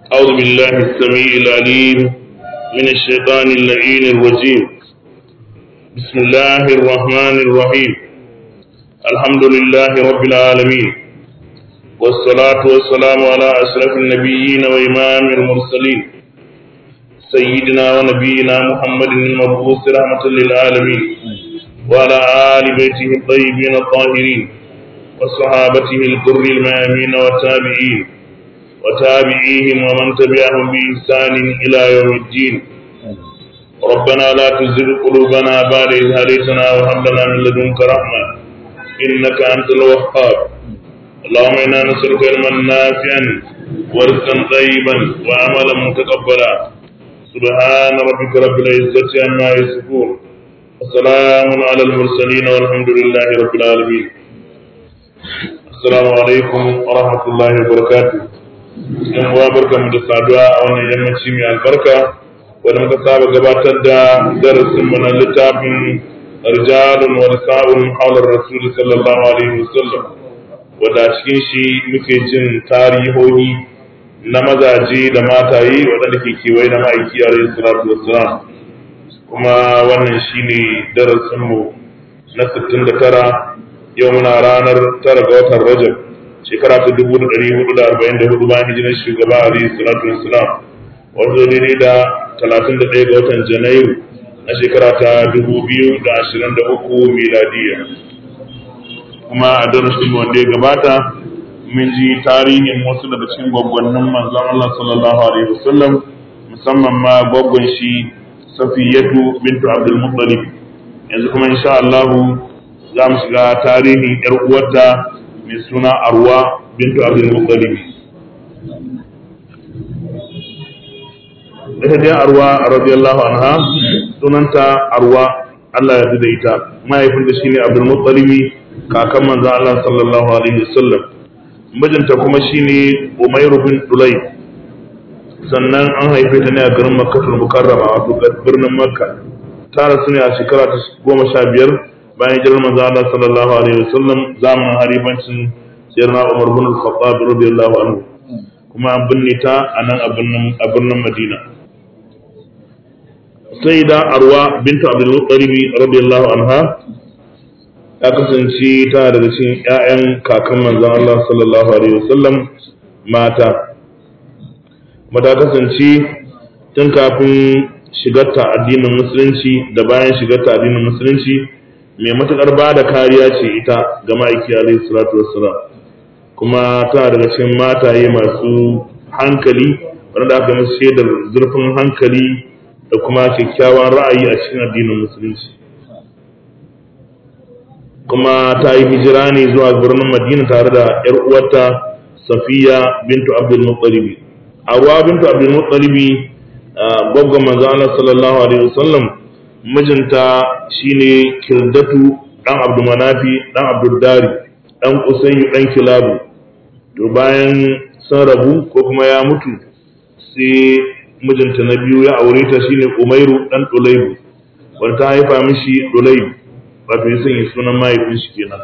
أعوذ بالله السميع العليم من الشيطان اللعين الرجيم بسم الله الرحمن الرحيم الحمد لله رب العالمين والصلاة والسلام على أشرف النبيين وإمام المرسلين سيدنا ونبينا محمد المبعوث رحمة للعالمين وعلى آل بيته الطيبين الطاهرين وصحابته الكر الميامين والتابعين وتابعيهم ومن تبعهم بإحسان إلى يوم الدين ربنا لا تزغ قلوبنا بعد إذ هديتنا وهب لنا من لدنك رحمة إنك أنت الوهاب اللهم إنا نسألك علما نافعا ورزقا طيبا وعملا متقبلا سبحان ربك رب العزة عما يصفون وسلام على المرسلين والحمد لله رب العالمين السلام عليكم ورحمة الله وبركاته yan uwa barka mu da saduwa a wannan yammaci mai albarka wanda muka saba gabatar da darasin mu na littafin rijalun wa nisa'un hawlar rasul sallallahu alaihi wasallam wanda a cikin shi muke jin tarihohi na mazaje da mataye waɗanda ke kewaye da ma'aiki alaihi salatu wassalam kuma wannan shine darasin mu na 69 yau muna ranar tara ga watan rajab shekara ta dubu da ɗari hudu da arba'in da hudu bayan hijirar shugaba alayhi salatu wassalam wato daidai da talatin da ɗaya ga watan janairu na shekara ta dubu biyu da ashirin da uku miladiya kuma a darasin wanda ya gabata mun ji tarihin wasu daga cikin gwaggwannin manzon Allah sallallahu alaihi wasallam musamman ma gwaggwan shi Safiyatu bintu Abdul Muttalib yanzu kuma insha Allah za mu shiga tarihin yar uwarta mai suna arwa bintu abdul muttalib ita dai arwa radiyallahu anha sunanta arwa Allah ya da ita mahaifin da shine abdul muttalib kakan manzon Allah sallallahu alaihi wasallam mijinta kuma shine umayr bin dulay sannan an haife ta ne a garin makkatul mukarrama wato birnin makka ta rasu ne a shekara ta goma sha biyar bayan jirar manzo Allah sallallahu alaihi wasallam zamanin haribancin sayyidina Umar bin Al-Khattab radiyallahu anhu kuma an binne ta a nan a birnin Madina sayyida Arwa bintu Abdul Muttalib radiyallahu anha ta kasance ta daga cikin ƴaƴan kakan manzon Allah sallallahu alaihi wasallam mata kuma ta kasance tun kafin shigarta addinin musulunci da bayan shigarta addinin musulunci mai matuƙar ba da kariya ce ita ga ma'aiki alaihi salatu wassalam kuma tana daga cikin mataye masu hankali wanda aka musu shaidar zurfin hankali da kuma kyakkyawan ra'ayi a cikin addinin musulunci kuma ta yi hijira ne zuwa birnin madina tare da yar uwarta safiya bintu abdul muttalibi arwa bintu abdul muttalibi gwaggon manzo Allah sallallahu alaihi wasallam mijinta shine kirdatu dan abdulmanafi dan abduldari dan usayyu dan kilabu to bayan sun rabu ko kuma ya mutu sai mijinta na biyu ya aure ta shine umairu dan dulaibu wanda ta haifa mishi dulaibu wato ya sanya sunan mahaifin shi kenan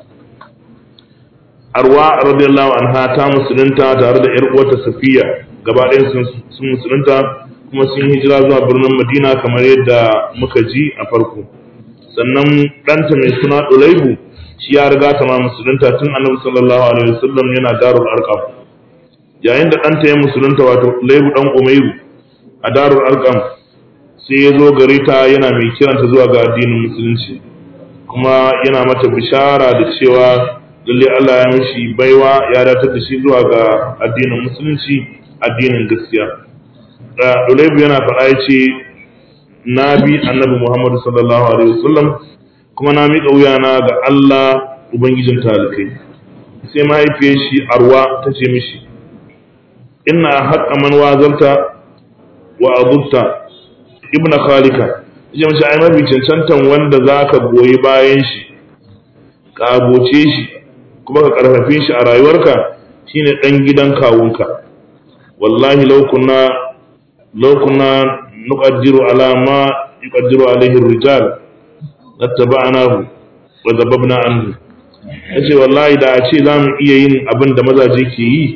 arwa radiyallahu anha ta musulunta tare da yar uwarta safiya gaba ɗayan sun musulunta kuma sun hijira zuwa birnin madina kamar yadda muka ji a farko sannan ɗanta mai suna ɗulaibu shi ya riga ta ma musulunta tun annabi sallallahu alaihi wasallam yana darul arqam yayin da ɗanta ya musulunta wato ɗulaibu ɗan umairu a darul arqam sai ya zo gare ta yana mai kiranta zuwa ga addinin musulunci kuma yana mata bishara da cewa lalle Allah ya mishi baiwa ya datar da shi zuwa ga addinin musulunci addinin gaskiya Dulaibu yana faɗa ya ce na bi annabi Muhammadu sallallahu alaihi wasallam kuma na miƙa wuyana ga Allah Ubangijin talikai sai mahaifiyar shi arwa ta ce mishi inna haƙa man wazarta wa azubta ibna khalika ya mishi ai mafi cancantan wanda za ka goyi bayan shi ka aboce shi kuma ka ƙarfafe shi a rayuwarka shine ɗan gidan kawunka wallahi lau kunna لو كنا نقدر على ما يقدر عليه الرجال لاتبعناه وذببنا عنه yace wallahi da a ce za mu iya yin abin da mazaje ke yi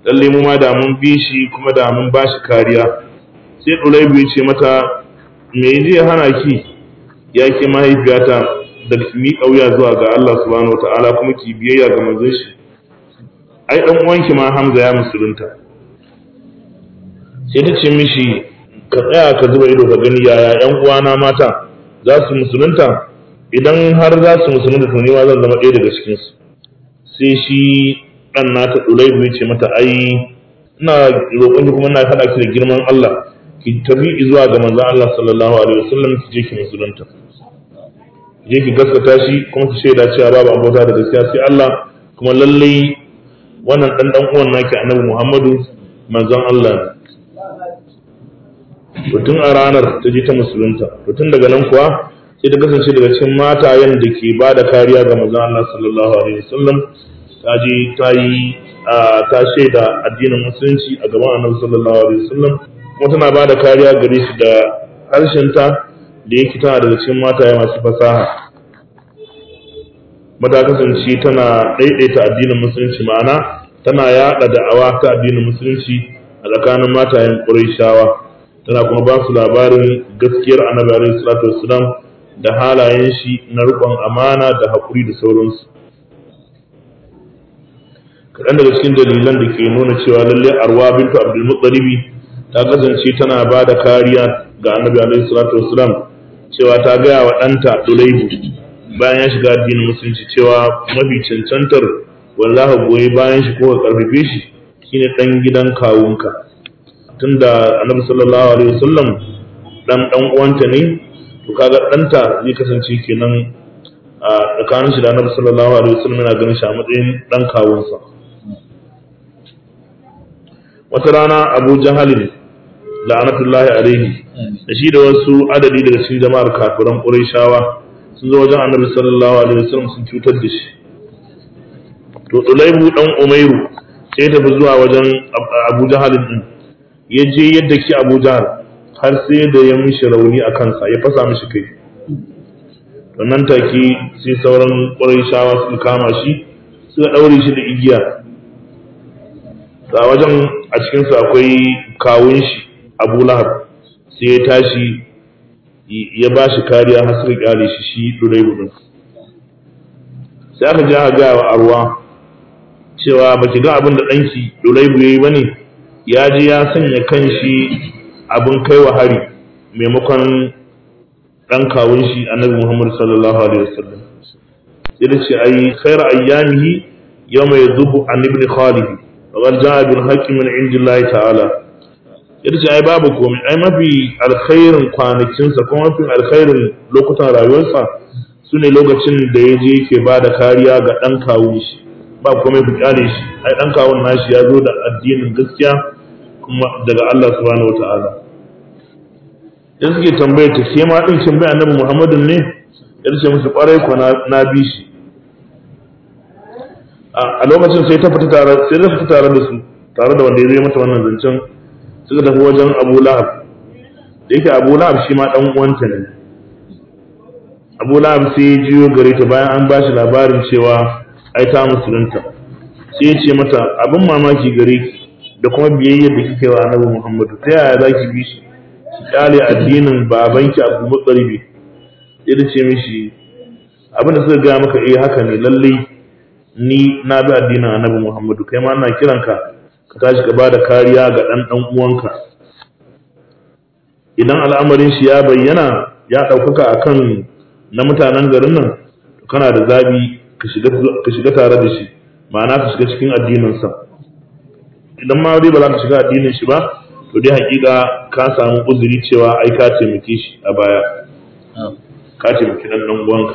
lalle mu ma da mun bi shi kuma da mun ba shi kariya sai ɗulaibu ya ce mata me zai hana ki ya ke mahaifiyata da ki miƙa wuya zuwa ga Allah subhanahu wata'ala kuma ki biyayya ga manzon shi ai dan uwanki ma Hamza ya musulunta sai ta ce mishi ka tsaya ka zuba ido ka gani yaya yan uwana mata za su musulunta idan har za su musulunta to ni ma zan zama ɗaya daga cikin su sai shi dan nata Ulaibu ya ce mata ai ina roƙon ki kuma ina haɗa ki da girman Allah ki tafi zuwa ga manzon Allah sallallahu alaihi wasallam ki je ki musulunta je ki gaskata shi kuma ki shaida cewa babu abota da gaskiya sai Allah kuma lallai wannan dan dan uwan naki Annabi Muhammadu manzon Allah ne to tun a ranar ta je ta musulunta to tun daga nan kuwa sai ta kasance daga cikin matayen da ke ba da kariya ga manzon Allah sallallahu alaihi wasallam ta je ta yi ta shaida addinin musulunci a gaban Annabi sallallahu alaihi wasallam kuma tana ba da kariya gare shi da harshenta da yake tana daga cikin mataye masu fasaha mata kasance tana ɗaiɗaita addinin musulunci ma'ana tana yaɗa da'awa ta addinin musulunci a tsakanin matayen ƙurayshawa tana kuma ba su labarin gaskiyar annabi alaihi salatu wassalam da halayen shi na riƙon amana da haƙuri da sauransu kaɗan daga cikin dalilan da ke nuna cewa lallai arwa bintu abdul muttalibi ta kasance tana ba da kariya ga annabi alaihi salatu wassalam cewa ta gaya wa ɗanta Dulaibu bayan ya shiga addinin musulunci cewa mafi cancantar wallahi goyi bayan shi ko ka karfafe shi shine dan gidan kawunka tunda annabi sallallahu alaihi wasallam dan dan uwanta ne to kaga ɗanta zai kasance kenan a tsakanin shi da annabi sallallahu alaihi wasallam yana ganin shi a matsayin dan kawunsa wata rana Abu Jahalin la'anatullahi alaihi da shi da wasu adadi daga cikin jama'ar kafiran Qurayshawa sun zo wajen Annabi sallallahu alaihi wasallam sun cutar da shi to Ulaibu dan Umairu sai ya tafi zuwa wajen Abu Jahal din ya je yadda ki Abu Jahal har sai da ya mishi rauni a kansa ya fasa mishi kai to nan take sai sauran Qurayshawa suka kama shi suka daure shi da igiya a wajen a cikinsu akwai kawun shi abu lahab sai ya tashi ya ba shi kariya har suka kyale shi shi durai din sai aka ji aka gaya wa arwa cewa ba ki ga abin da ɗanki durai ya yi ba ne ya je ya sanya kan shi abin kai wa hari maimakon ɗan kawun shi annabi muhammad sallallahu alaihi wasallam sai da ce ai khairu ayyamihi yawma yadhubu an ibn khalid wa jaa bil haqqi min indillahi ta'ala ita ce ai babu komai ai mafi alkhairin kwanakinsa kuma mafi alkhairin lokutan rayuwarsa su ne lokacin da ya je ke ba da kariya ga ɗan kawun shi ba komai ku kyale shi ai ɗan kawun nashi ya zo da addinin gaskiya kuma daga Allah subhanahu wataala dan suke tambaye ta ke ma din kin bai annabi Muhammadin ne ya ce musu kwarai ko na bi shi a lokacin sai ta fita tare sai ta fita tare da su tare da wanda ya zai mata wannan zancen suka tafi wajen Abu Lahab da yake Abu Lahab shi ma dan uwanta ne Abu Lahab sai ya jiyo gare ta bayan an bashi labarin cewa ai ta musulunta sai ya ce mata abin mamaki gare ki da kuma biyayyar da kike wa Annabi Muhammadu ta yaya zaki bi shi ki kyale addinin babanki Abu Mutsalibi sai da ce mishi abin da suka gaya maka eh haka ne lallai ni na bi addinin Annabi Muhammadu kai ma ina kiranka ka tashi ka bada kariya ga ɗan ɗan uwanka idan al'amarin shi ya bayyana ya ɗaukaka a kan na mutanen garin nan kana da zabi ka shiga tare da shi ma'ana ka shiga cikin addininsa idan ma dai ba za ka shiga addinin shi ba to dai hakika ka samu uzuri cewa ai ka taimake shi a baya ka taimaki ɗan ɗan uwanka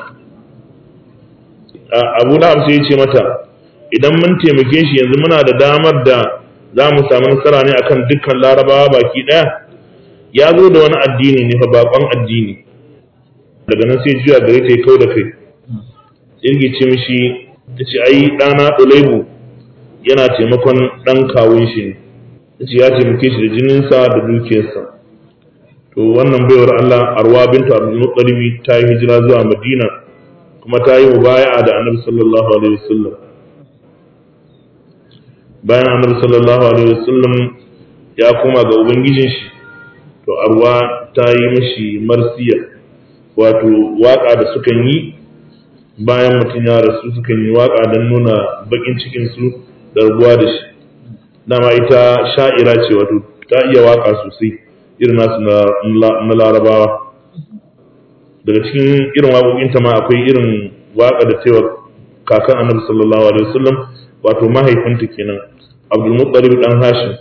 abu da sai ya ce mata idan mun taimake shi yanzu muna da damar da za mu samu nasara ne akan dukkan larabawa baki ɗaya ya zo da wani addini ne fa bakon addini daga nan sai juya gare ta ya kau da kai irgi ce mishi ta ce ai ɗana ɗulaibu yana taimakon ɗan kawun shi ne ta ce ya taimake shi da jininsa da dukiyarsa to wannan baiwar Allah arwa bintu abdul muttalibi ta yi hijira zuwa madina kuma ta yi mubaya'a da annabi sallallahu alaihi wasallam bayan annabi sallallahu alaihi wasallam ya koma ga ubangijin shi to arwa ta yi mishi marsiya wato waka da sukan yi bayan mutum ya rasu sukan yi waka don nuna bakin cikin su da rabuwa da shi dama ita sha'ira ce wato ta iya waka sosai irin nasu na larabawa daga cikin irin waƙoƙinta ma akwai irin waka da cewa kakan annabi sallallahu alaihi wasallam wato mahaifinta kenan abdul muttalib dan hashim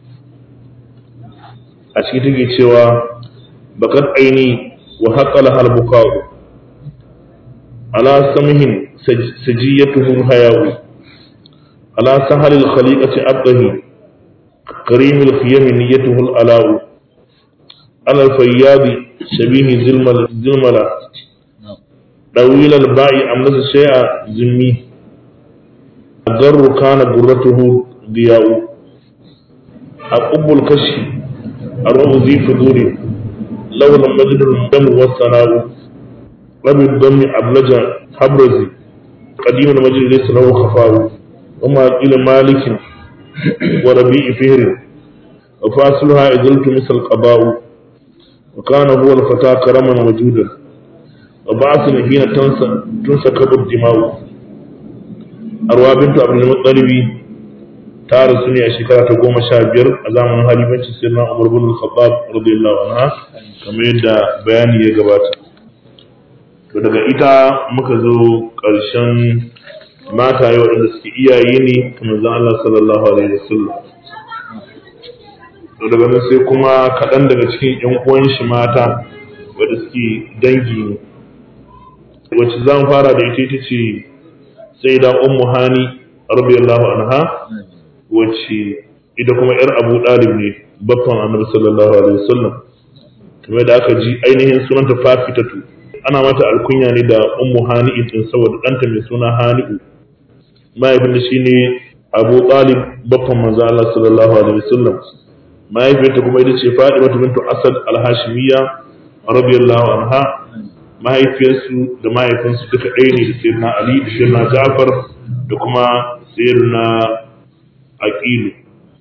a ciki take cewa bakat aini wa haqqala hal bukau ala samhin sajiyatuhu hayawi ala sahal al khaliqati abdahi karim al khiyam niyyatuhu al alau ala al fayyad shabih zilmal zilmala طويل الباء أملس شيء ذمي الضر كان برته ضياء أقب الكشف الروح ذي فضول لولا مجد الدم والثناء رب الدم أبلج حبرزي قديم المجد ليس له خفاء وما قيل مالك وربيع فهر وفاصلها إذلت مثل القباء وكان هو الفتى كرما وجودا وبعث حين تنسكب الدماء أروى بنت عبد المطلب ta rasu ne a shekara ta goma sha biyar a zamanin halifancin sirna umar bin al-khattab radiyallahu anha kamar yadda bayani ya gabata to daga ita muka zo ƙarshen mata yau waɗanda suke iyaye ne kamar zan Allah sallallahu alaihi wasallam to daga nan sai kuma kaɗan daga cikin ƴan uwan shi mata wanda suke dangi ne wacce zan fara da ita ita ce sai da ummu hani radiyallahu anha wacce ita kuma yar abu ɗalib ne baffan annabi sallallahu alaihi wasallam kamar da aka ji ainihin sunanta fafitatu ana mata alkunya ne da ummu hani'in din saboda ɗanta mai suna hani'u mahaifin da shine abu ɗalib baffan manzo Allah sallallahu alaihi wasallam mahaifiyarta kuma ita ce Fatima bintu Asad al-Hashimiyya radiyallahu anha mahaifiyarsu da mahaifinsu duka ɗaya ne da sayyidina Ali da sayyidina Ja'far da kuma sayyidina aqilu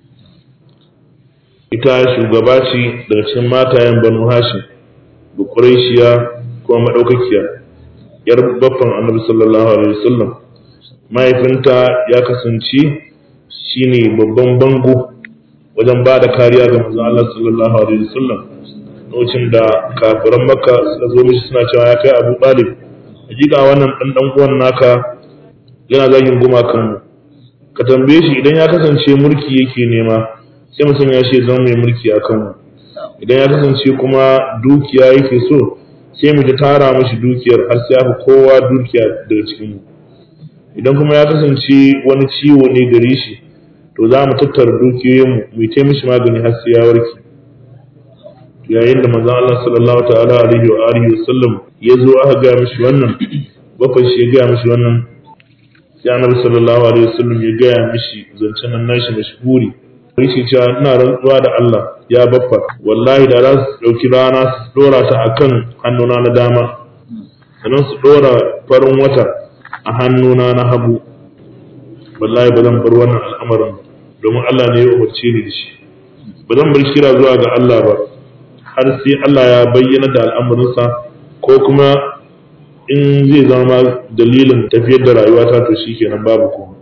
ita shugaba ce daga cikin matayen banu hashim da quraishiya kuma madaukakiya yar baffan annabi sallallahu alaihi wasallam mahaifinta ya kasance shine babban bango wajen ba da kariya ga manzon Allah sallallahu alaihi wasallam lokacin da kafiran makka suka zo mishi suna cewa ya kai abu talib hakika wannan dan dan uwan naka yana zagin gumakan mu ka tambaye shi idan ya kasance mulki yake nema sai mu sanya shi zama mai mulki a kanmu idan ya kasance kuma dukiya yake so sai mu ta tara mashi dukiyar har sai aka kowa dukiya daga cikin mu idan kuma ya kasance wani ciwo ne gare shi to za mu tattara dukiyoyin mu mu ta mishi magani har sai ya warke yayin da manzon Allah sallallahu ta'ala alaihi wa alihi wa sallam ya zo aka ga mishi wannan bakwai shi ya ga mishi wannan sai annabi sallallahu alaihi wasallam ya gaya mishi zancen nan nashi mashhuri yake cewa ina rantsuwa da Allah ya baffa wallahi da za su dauki rana su dora ta akan hannuna na dama sannan su dora farin wata a hannuna na hagu wallahi ba zan bar wannan al'amarin domin Allah ne ya umarce ni da shi ba zan bar kira zuwa ga Allah ba har sai Allah ya bayyana da al'amarinsa ko kuma in zai zama dalilin tafiyar da rayuwata to shi kenan babu kuma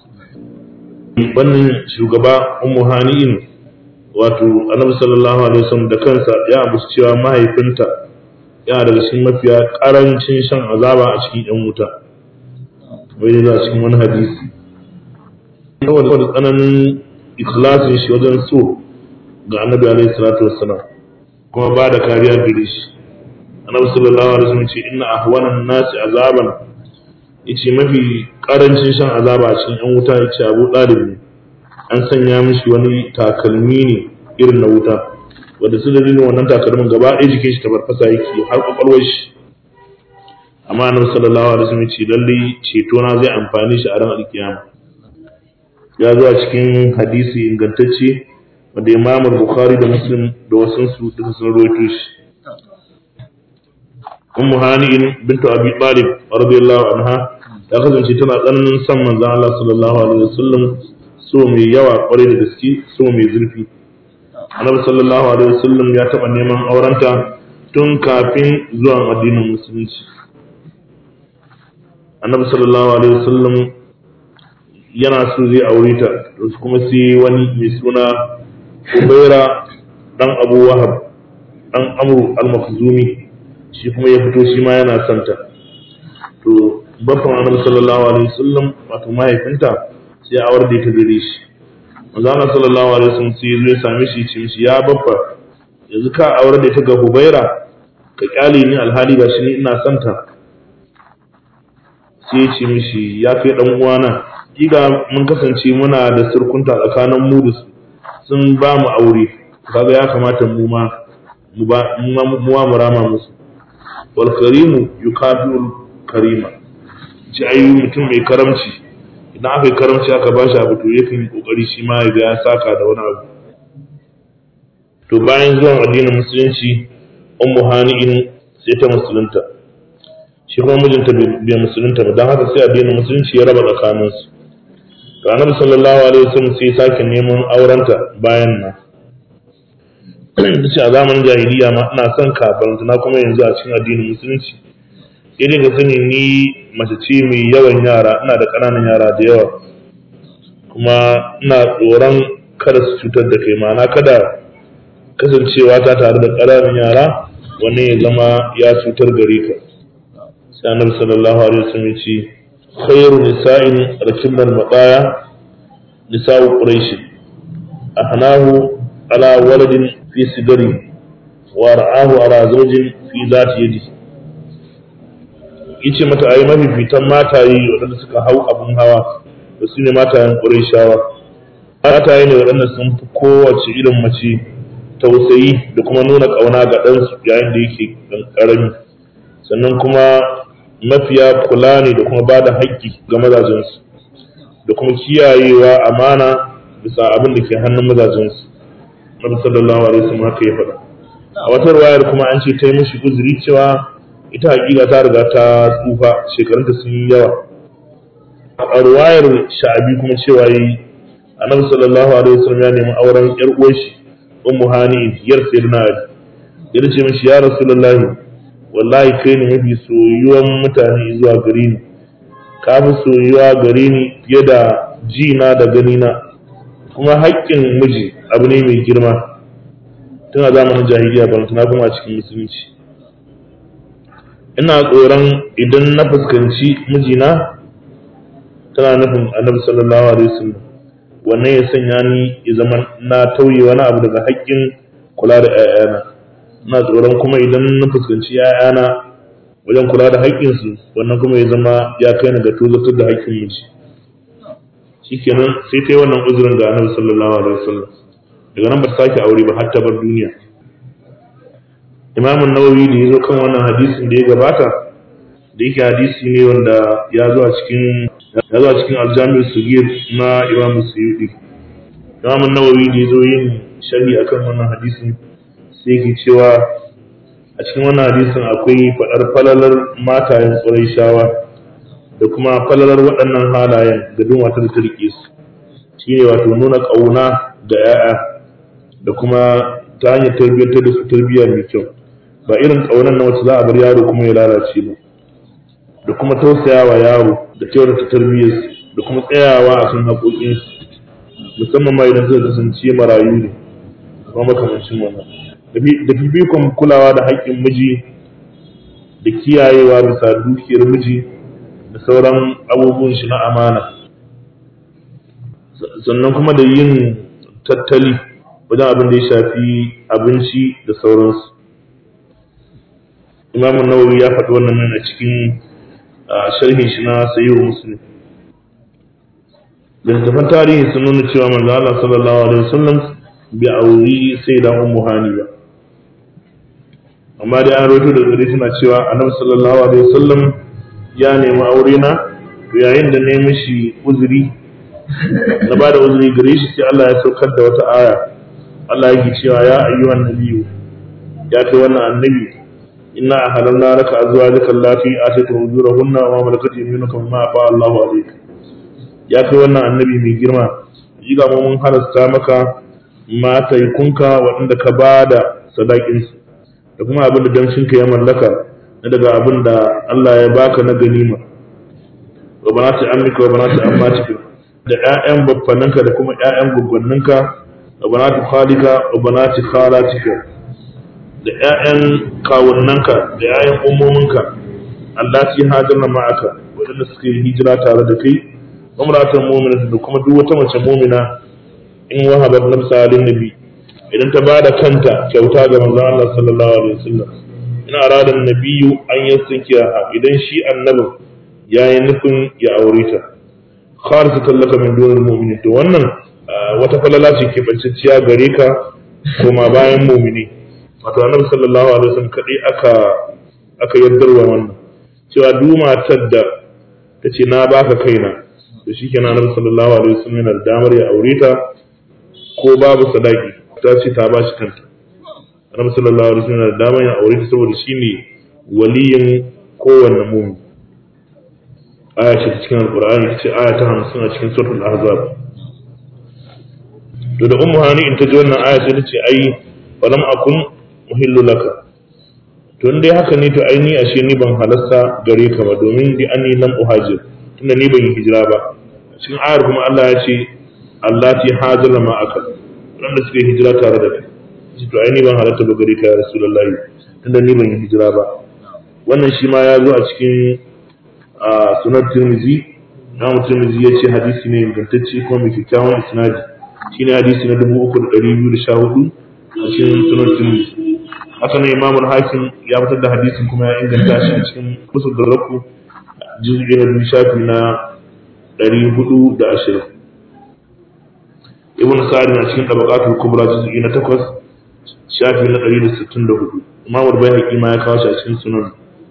wannan shugaba ummu hani'in wato annabi sallallahu alaihi wasallam da kansa ya ambaci cewa mahaifinta yana daga cikin mafiya karancin shan azaba a cikin yan wuta wai da a cikin wani hadisi saboda da tsananin ikhlasin shi wajen so ga annabi alaihi salatu wassalam kuma ba da kariya gare shi annabi sallallahu alaihi wasallam ce inna ahwanan nasi azaban yace mafi karancin shan azaba a cikin yan wuta yace Abu Talib ne an sanya mishi wani takalmi ne irin na wuta wanda su dalilin wannan takalmin gaba ɗaya jikin shi tabarfasa yake har kwakwalwar shi amma annabi sallallahu alaihi wasallam ce lalle ceto na zai amfani shi a ran alkiyama ya zo a cikin hadisi ingantacce wanda Imam Bukhari da Muslim da wasansu duka sun rawaito shi ummu hani'in bintu abi talib radiyallahu anha ta kasance tana tsananin son manzon Allah sallallahu alaihi wasallam so mai yawa kwarai da gaske so mai zurfi annabi sallallahu alaihi wasallam ya taɓa neman aurenta tun kafin zuwan addinin musulunci annabi sallallahu alaihi wasallam yana so zai aure ta kuma sai wani mai suna ubaira dan abu wahab dan amru al-makhzumi shi kuma ya fito shi ma yana son ta to babban annabi sallallahu alaihi wasallam wato mahaifinta sai awar da ta gare shi manzo Allah sallallahu alaihi wasallam sai ya same shi ce mishi ya babba yanzu ka aure da ta ga Hubaira ka kyale ni alhali ga shi ni ina son ta sai ya ce mishi ya kai dan uwana kiga mun kasance muna da surkunta tsakanin mu da su sun ba mu aure kaga ya kamata mu ma mu ba mu ma mu rama musu wal karimu yukafiul karima ci ayi mutum mai karamci idan aka yi karamci aka ba shi abu to yakan yi kokari shi ma ya ga ya saka da wani abu to bayan zuwan addinin musulunci ummu hani'in sai ta musulunta shi kuma mijinta bai musulunta ba don haka sai addinin musulunci ya raba tsakaninsu to annabi sallallahu alaihi wasallam sai sake neman aurenta bayan nan ce a zamanin jahiliya ma ina son kafin na kuma yanzu a cikin addinin musulunci sai dai ka sani ni mace ce mai yawan yara ina da ƙananan yara da yawa kuma ina tsoron kada su cutar da kai ma'ana kada kasancewa ta tare da ƙananan yara wani ya zama ya cutar gare ka sai annabi sallallahu alaihi wasallam ya ce khairu nisa'in rakibnal maqaya nisa'u quraish ahnahu ala waladin fi sigari wa ra'ahu ala zawjin fi zati yadi yace mata ayi mafifitan mataye waɗanda suka hau abun hawa da su ne matayen ƙurayshawa mataye ne waɗanda sun fi kowace irin mace tausayi da kuma nuna ƙauna ga ɗansu yayin da yake ɗan ƙarami sannan kuma mafiya kula ne da kuma ba da haƙƙi ga mazajensu da kuma kiyayewa amana bisa abin da ke hannun mazajensu Nabi sallallahu alaihi wasallam haka ya faɗa a wata ruwayar kuma an ce ta yi mishi uzuri cewa ita hakika ta riga ta tsufa shekarunta sun yi yawa a ruwayar sha'abi kuma cewa yi annabi sallallahu alaihi wasallam ya nemi auren yar uwar shi ummu hani yar sayyidina ali ya ce mishi ya rasulullahi wallahi kai ne mafi soyuwan mutane zuwa gare ni ka fi soyuwa gare ni fiye da jina da ganina kuma haƙƙin miji abu ne mai girma tun a zamanin jahiliya ba na kuma a cikin musulunci ina tsoron idan na fuskanci mijina tana nufin annabi sallallahu alaihi wasallam wannan ya sanya ni ya zama na tauye wani abu daga haƙƙin kula da 'ya'yana ina tsoron kuma idan na fuskanci 'ya'yana wajen kula da haƙƙinsu wannan kuma ya zama ya kai ni ga tozatar da haƙƙin miji shikenan sai ta yi wannan uzurin ga annabi sallallahu alaihi wasallam daga nan ba ta sake aure ba har ta bar duniya imam nawawi da ya zo kan wannan hadisin da ya gabata da yake hadisi ne wanda ya zo a cikin ya zo a cikin aljami'u sugir na imam suyudi imam nawawi da ya zo yin sharhi akan wannan hadisin sai yake cewa a cikin wannan hadisin akwai faɗar falalar matayen shawa da kuma falalar waɗannan halayen da bin wata da ta riƙe su shine wato nuna ƙauna da 'ya'ya da kuma ta hanyar tarbiyyar da su tarbiyya mai kyau ba irin ƙaunar na wacce za a bar yaro kuma ya lalace ba da kuma tausaya wa yaro da kyautata tarbiyyar da kuma tsayawa a kan haƙoƙinsu musamman ma idan suka kasance marayu ne kuma makamancin wannan da fifikon kulawa da haƙƙin miji da kiyayewa bisa dukiyar miji da sauran abubuwan shi na amana sannan kuma da yin tattali wajen abin da ya shafi abinci da sauransu imamun nawawi ya faɗi wannan nan a cikin sharhin shi na sayyid muslim littattafan tarihi sun nuna cewa manzo Allah sallallahu alaihi wasallam bi auri sai da ummu hani ba amma dai an rawaito da gare suna cewa annabi sallallahu alaihi wasallam ya nemi aure na to yayin da nemi shi uzuri na ba da uzuri gare shi sai Allah ya saukar da wata aya Allah yake cewa ya ayyuhan nabiyyu ya kai wannan annabi inna ahalanna laka azwajaka allati atayta ujurahunna wa ma malakat yaminuka mimma afa Allahu alayka ya kai wannan annabi mai girma hakika mu mun halasta maka mataikunka waɗanda ka ba da sadakinsu da kuma abin da damshinka ya mallaka na daga abin da Allah ya baka na ganima wa banati ammika wa banati ammatika da ƴaƴan baffanninka da kuma ƴaƴan gwaggwanninka wa banati khalika wa banati khalatika da ƴaƴan kawunnanka da ƴaƴan ummominka allati hajarna ma'aka waɗanda suka yi hijira tare da kai umratan mu'minatan da kuma duk wata mace mu'mina in wahabat nafsa lin nabi idan ta bada kanta kyauta ga manzon Allah sallallahu alaihi wasallam ina arada nabiyyu an yastankiya idan shi annabi yayi nufin ya aure ta khalisatan laka min dunil mu'minin to wannan wata falala ce ke banciciya gare ka kuma bayan mu'mini wato annabi sallallahu alaihi wasallam kadai aka aka yardarwa wannan cewa duk matar da ta ce na baka kaina to shikenan annabi sallallahu alaihi wasallam yana da damar ya aure ta ko babu sadaki ta ce ta bashi kanta annabi sallallahu alaihi wasallam yana da damar ya aure ta saboda shine waliyin kowanne mu'min aya ce ta cikin alqur'ani ta ce aya ta 50 a cikin suratul ahzab to da ummu hani in ta ji wannan aya sai ta ce ai falam akun muhillu laka to dai haka ne to ai ni ashe ni ban halasta gare ka ba domin di anni lam uhajir tunda ni ban yi hijira ba cikin ayar kuma Allah ya ce Allah ti hajira ma aka wanda suka yi hijira tare da kai shi to ai ni ban halatta ba gare ka ya rasulullahi tunda ni ban yi hijira ba wannan shi ma ya zo a cikin sunan tirmizi na tirmizi ya ce hadisi ne ingantacce kuma mai kyakkyawan isnadi shine hadisi na dubu uku da ɗari biyu da sha hudu a cikin sunan tirmizi haka nan imamul hakim ya fitar da hadisin kuma ya inganta shi a cikin kusur da raku juz'i na biyu shafi na ɗari hudu da ashirin ibn sa'ad na cikin tabaqatul kubra juz'i na takwas shafi na ɗari da sittin da hudu imamul bayhaqi ma ya kawo shi a cikin sunan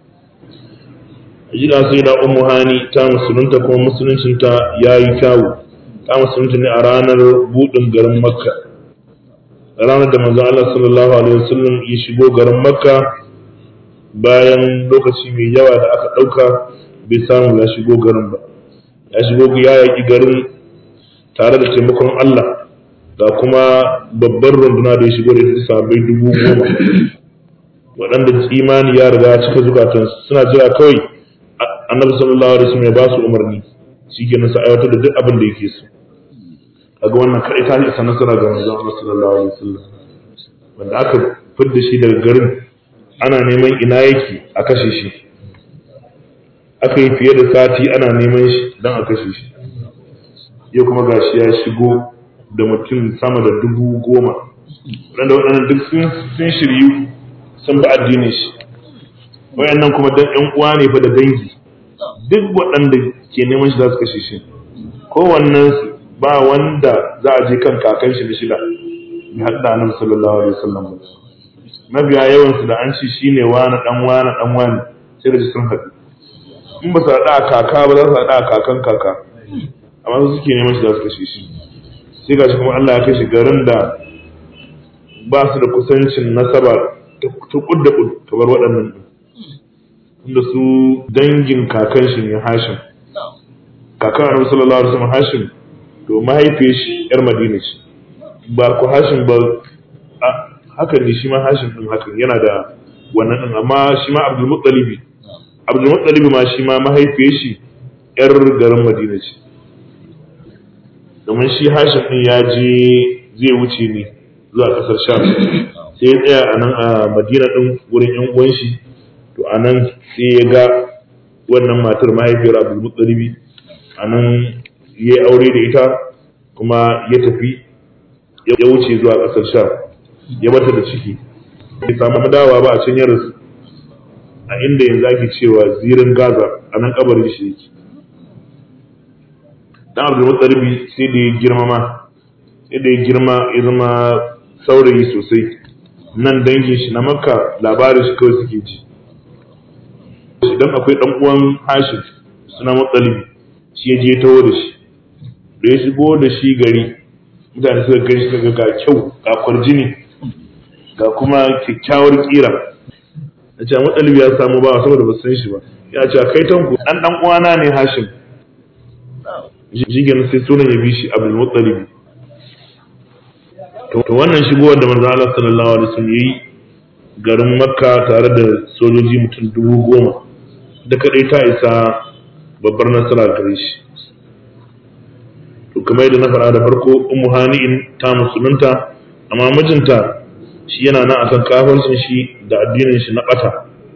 jira sai da ummu hani ta musulunta kuma musuluncinta ya yi kyawu ta musulunta ne a ranar buɗin garin makka ranar da manzo Allah sallallahu alaihi wasallam ya shigo garin Makka bayan lokaci mai yawa da aka ɗauka bai samu ya shigo garin ba ya shigo ya yaƙi garin tare da taimakon Allah ga kuma babbar runduna da ya shigo da ita sabai dubu goma waɗanda imani ya riga cika zukatansu suna jira kawai annabi sallallahu alaihi wasallam ya ba su umarni shikenan su aiwatar da duk abin da yake so kaga wannan kai ta isa nasara ga manzon Allah sallallahu alaihi wasallam wanda aka fidda shi daga garin ana neman ina yake a kashe shi aka yi fiye da sati ana neman shi dan a kashe shi yau kuma gashi ya shigo da mutum sama da dubu goma wanda waɗannan duk sun shiryu sun bi addinin shi wayannan kuma dan ƴan uwa ne fa da dangi duk waɗanda ke neman shi za su kashe shi kowannen su ba wanda za a je kan kakan shi da shida ya haɗa annabi sallallahu alaihi wasallam mabiya yawan su da an ci shine wani dan wani dan wani sai da sun haɗu in ba su haɗa a kaka ba za su haɗa a kakan kaka amma su suke neman shi za su kashe shi sai gashi kuma Allah ya kai shi garin da ba su da kusancin nasaba ta kudda kud kamar waɗannan inda su dangin kakan shi ne Hashim kakan annabi sallallahu alaihi wasallam Hashim to mahaifiyar shi yar madina ce ba ku hashin ba hakan ne shi ma hashin din hakan yana da wannan din amma shi ma abdul muttalibi abdul muttalibi ma shi ma mahaifiyar shi yar garin madina ce domin shi hashin din ya je zai wuce ne zuwa kasar sham sai ya tsaya a nan a madina din wurin yan uwan shi to a nan sai ya ga wannan matar mahaifiyar abdul muttalibi a nan ya yi aure da ita kuma ya tafi ya wuce zuwa ƙasar sha ya bata da ciki bai samu dawa ba a can ya rasu a inda yanzu ake cewa zirin gaza a nan kabarin shi yake dan abdul mutsalibi sai da ya girma ma sai da ya girma ya zama saurayi sosai nan dangin shi na makka labarin shi kawai suke ji idan akwai dan uwan hashim suna mutsalibi shi ya je taho da shi da ya shigo da shi gari mutane suka gani suka ga kyau ga kwarjini ga kuma kyakkyawar kira da ce matsalibi ya samu ba saboda ba san shi ba ya ce kai tanku dan dan uwana ne hashim jigen sai sunan ya bi shi abdul muttalibi to wannan shigowar da manzo Allah sallallahu alaihi wasallam yayi garin Makka tare da sojoji mutum dubu goma da kadai ta isa babbar nasara gare shi to kamar yadda na faɗa da farko ummu hani'in ta musulunta amma mijinta shi yana nan akan kafircin shi da addinin shi na bata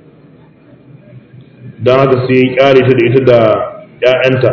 don haka sai ya kyale ta da ita da ‘ya'yanta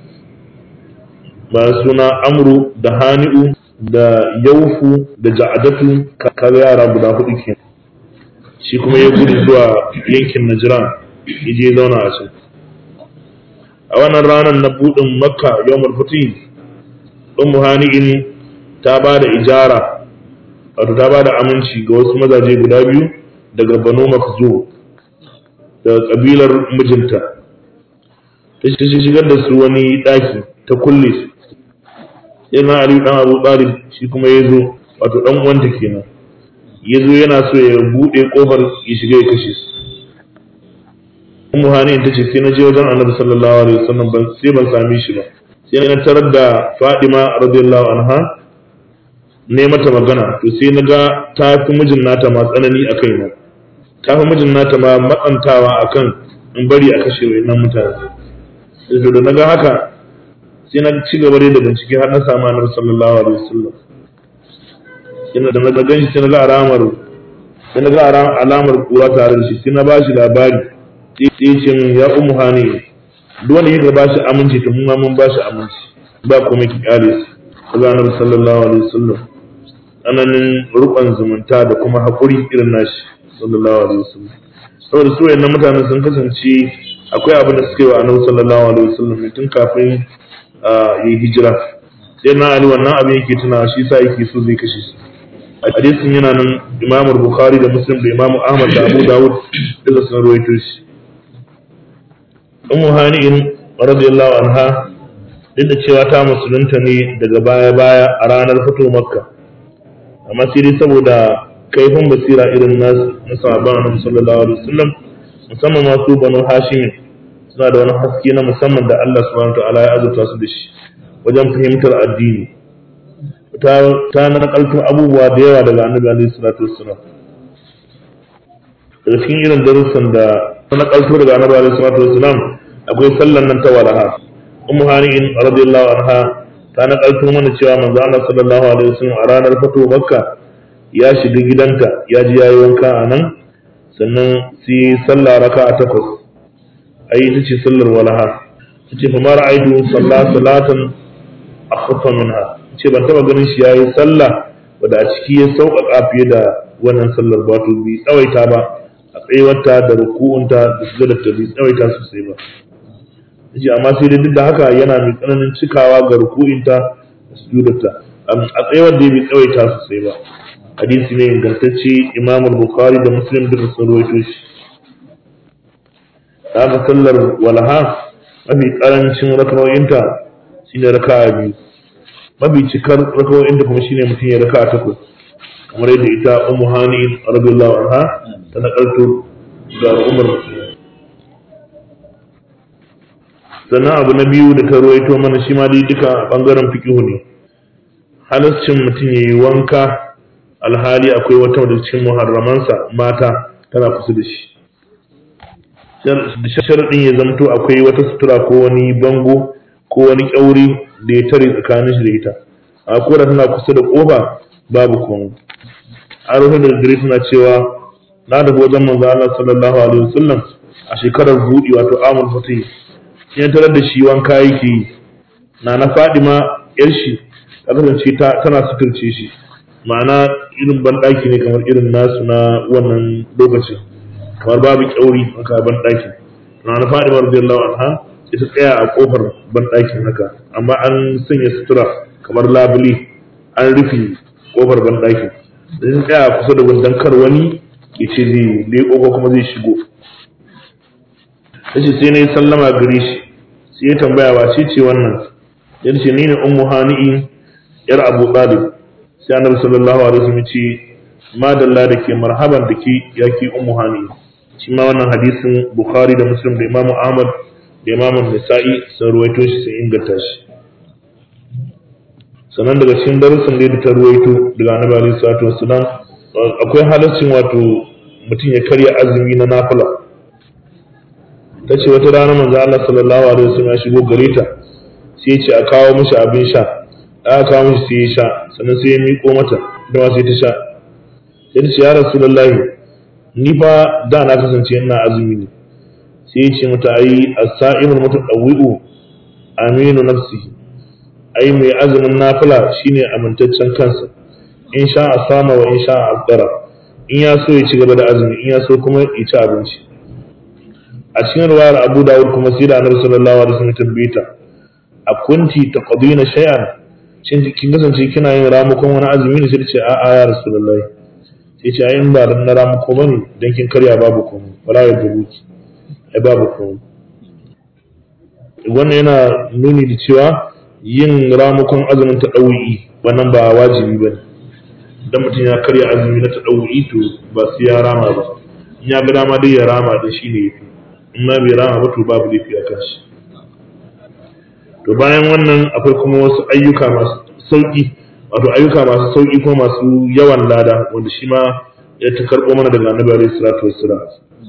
ba suna amru da hani'u da yaufu da ja'adatu kaga yara guda hudu ke shi kuma ya gudu zuwa yankin najiran ya je zauna a can a wannan ranar na buɗin makka yawmul fatih ummu hani'in ta ba da ijara wato ta ba da aminci ga wasu mazaje guda biyu daga banu makzo daga kabilar mijinta ta shigar da su wani ɗaki ta kulle su yana ali dan abu talib shi kuma ya zo wato dan uwanta kenan ya zo yana so ya buɗe ƙofar ya shiga ya kashe su ummu hani ta ce sai na je wajen annabi sallallahu alaihi wasallam ban sai ban same shi ba sai na tarar da fadima radiyallahu anha ne mata magana to sai na ga ta fi mijin nata ma tsanani a kaina ta fi mijin nata ma matsantawa akan in bari a kashe wayannan mutane sai da na ga haka sai na ci gaba da bincike har na samu annabi sallallahu alaihi wasallam sai da na ga shi sai na ga alamar sai na ga alamar kura tare da shi sai na ba shi labari sai ce min ya ummu hani duk wanda yake ba shi aminci to mun ma mun ba shi aminci ba kuma ki kare su kaza annabi sallallahu alaihi wasallam ananin rukun zumunta da kuma hakuri irin nashi sallallahu alaihi wasallam saboda su wayannan mutanen sun kasance akwai abin da suke wa annabi sallallahu alaihi wasallam tun kafin yi hijira sai na ali wannan abin yake tuna shi sa yake so zai kashe shi hadisin yana nan imamu bukhari da muslim da imamu ahmad da abu dawud duka sun rawaito shi ummu hani'in radiyallahu anha duk da cewa ta musulunta ne daga baya baya a ranar fito makka amma sai dai saboda kaifin basira irin nasu na sahabban annabi sallallahu alaihi wasallam musamman masu banu hashim suna da wani haske na musamman da Allah subhanahu wataala ya azurta su da shi wajen fahimtar addini ta ta nakalto abubuwa da yawa daga annabi alaihi salatu wassalam daga cikin irin darussan da ta nakalto daga annabi alaihi salatu wassalam akwai sallan nan ta walaha ummu hani'in radiyallahu anha ta nakalto mana cewa manzo Allah sallallahu alaihi wasallam a ranar fito makka ya shiga gidanta ya ji yayi wanka a nan sannan sai sallah raka'a takwas ai ita ce sallar walaha tace fa mara aidu sallah salatan akhaffa minha ce ban taba ganin shi yayi sallah wanda a ciki ya sauƙaƙa fiye da wannan sallar wato bi tsawaita ba a tsayuwarta da ruku'unta da sujudarta bi tsawaita sosai ba yace amma sai dai duk da haka yana mai tsananin cikawa ga ruku'inta da sujudarta a tsayuwar da bai tsawaita sosai ba hadisi ne ingantacce imam bukhari da muslim duk sun rawaito shi haka sallar walaha mafi karancin rakawoyinta shine raka'a biyu mafi cikar rakawoyinta kuma shine mutum ya raka'a takwas kamar yadda ita ummu hani radiyallahu anha ta nakalto ga umar sannan abu na biyu da ta ruwaito mana shi ma dai duka bangaren fiqihu ne halascin mutum ya yi wanka alhali akwai wata wadda cikin muharramansa mata tana kusa da shi sharaɗin ya zamto akwai wata sutura ko wani bango ko wani ƙyauri da ya tare tsakanin shi da ita a kora tana kusa da ƙofa babu komai an rufe da gare suna cewa na da wajen manzo Allah sallallahu alaihi wasallam a shekarar buɗi wato amul fatih ya tarar da shi wanka yake yi na na Fadima yar shi ta kasance tana suturce shi ma'ana irin banɗaki ne kamar irin nasu na wannan lokacin kamar babu kyauri haka banɗakin na na faɗi radiyallahu anha ita tsaya a kofar banɗakin haka amma an sanya sutura kamar labule an rufe kofar banɗakin da sun tsaya kusa da gundan kar wani ya ce zai leƙo ko kuma zai shigo ta ce sai na yi sallama gare shi sai ya tambaya ba ce ce wannan ya ce ni ne ummu hani'in yar abu talib sai annabi sallallahu alaihi wasallam ce madalla da ke marhaban da ke ya ke ummu hani shi ma wannan hadisin bukhari da muslim da imamu ahmad da imamu nisa'i sun ruwaito shi sun inganta shi sannan daga cikin darussan da ta ruwaito daga annabi alaihi salatu wassalam akwai halaccin wato mutum ya karya azumi na nafila ta ce wata rana manzo Allah sallallahu alaihi wasallam ya shigo gare ta sai ya ce a kawo mishi abin sha aka kawo mishi sai ya sha sannan sai ya miƙo mata da ma sai ta sha sai ta ce ya rasulullahi ni fa da na kasance ina azumi ne sai ya ce mata ai as-sa'imul mutadawwi'u aminu nafsihi ai mai azumin nafila shine amintaccen kansa in sha a sama wa in sha a afdara in ya so ya ci gaba da azumi in ya so kuma ya ci abinci a cikin ruwayar Abu Dawud kuma sai da Annabi sallallahu alaihi wasallam tambaye ta a kunti taqdina shay'an shin kin kasance kina yin ramukon wani azumi ne sai ta ce a a ya rasulullahi sai ce ai in ba na ramuko bane dan kin karya babu komai wala ya dubuki ai babu komai wannan yana nuni da cewa yin ramukon azumin ta ɗau'i wannan ba wajibi ba ne idan mutum ya karya azumi na ta ɗau'i to ba su ya rama ba in ya ga dama dai ya rama da shi ne yafi in ma bai rama ba to babu laifi a kan shi to bayan wannan akwai kuma wasu ayyuka masu sauƙi wato ayyuka masu sauƙi ko masu yawan lada wanda shi ma ya ta karɓo mana daga annabi alaihi salatu wassalam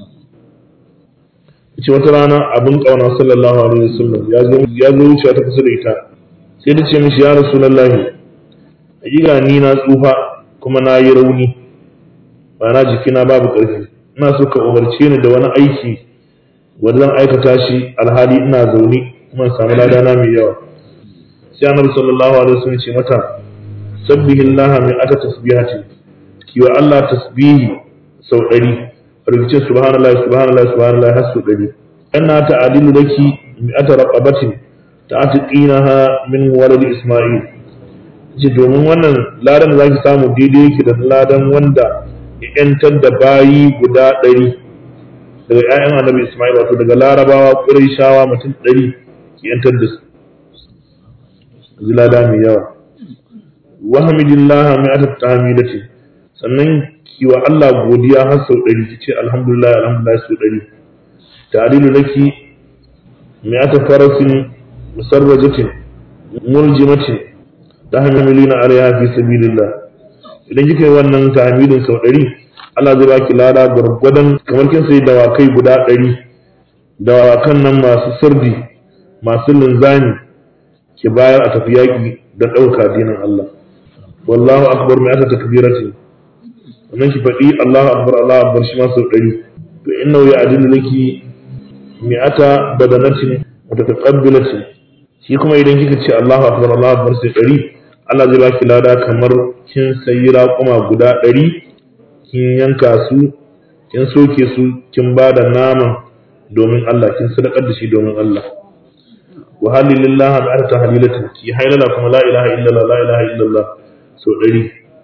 ce wata rana abin ƙauna sallallahu alaihi wasallam ya zo ya zo wucewa ta kusa da ita sai ta ce mishi ya rasulullahi hakika ni na tsufa kuma na yi rauni ba na jikina babu ƙarfi ina so ka umarce ni da wani aiki wanda zan aikata shi alhali ina zaune kuma in samu ladana mai yawa sai annabi sallallahu alaihi wasallam ce mata sabbihillaha min ata tasbihati kiwa Allah tasbihi sau ɗari rubuce subhanallah subhanallah subhanallah har su ɗari anna ta'adilu laki mi'ata raqabatin ta'tiqinaha min walad isma'il ji domin wannan ladan da zaki samu daidai yake da ladan wanda ya yantar da bayi guda ɗari daga ƴaƴan annabi isma'il wato daga larabawa qurayshawa mutum ɗari ki yantar da su ji lada mai yawa wa hamidillaha mi'ata tahmidati sannan kiwa Allah godiya har sau ɗari ki ce alhamdulillah alhamdulillah sau ɗari ta'dilu laki mi'ata farasin musarrajatin muljimatin tahmilina alaiha fi sabilillah idan kika yi wannan tahmidin sau ɗari Allah zai baki lada gwargwadon kamar kin sai dawakai guda ɗari dawakan nan masu sirdi masu linzami ki bayar a tafi yaƙi don ɗauka dinin Allah wallahu akbar mi'ata takbiratin wannan ki faɗi Allahu akbar Allahu akbar shi ma sau ɗari to innahu ya'dilu laki mi'ata badanatin mutataqabbilatin shi kuma idan kika ce Allahu akbar Allahu akbar sai ɗari Allah zai baki lada kamar kin sayi raƙuma guda ɗari kin yanka su kin soke su kin ba da naman domin Allah kin sadakar da shi domin Allah wa halilillah bi tahlilatin ki haylala kuma la ilaha illallah la ilaha illallah sau ɗari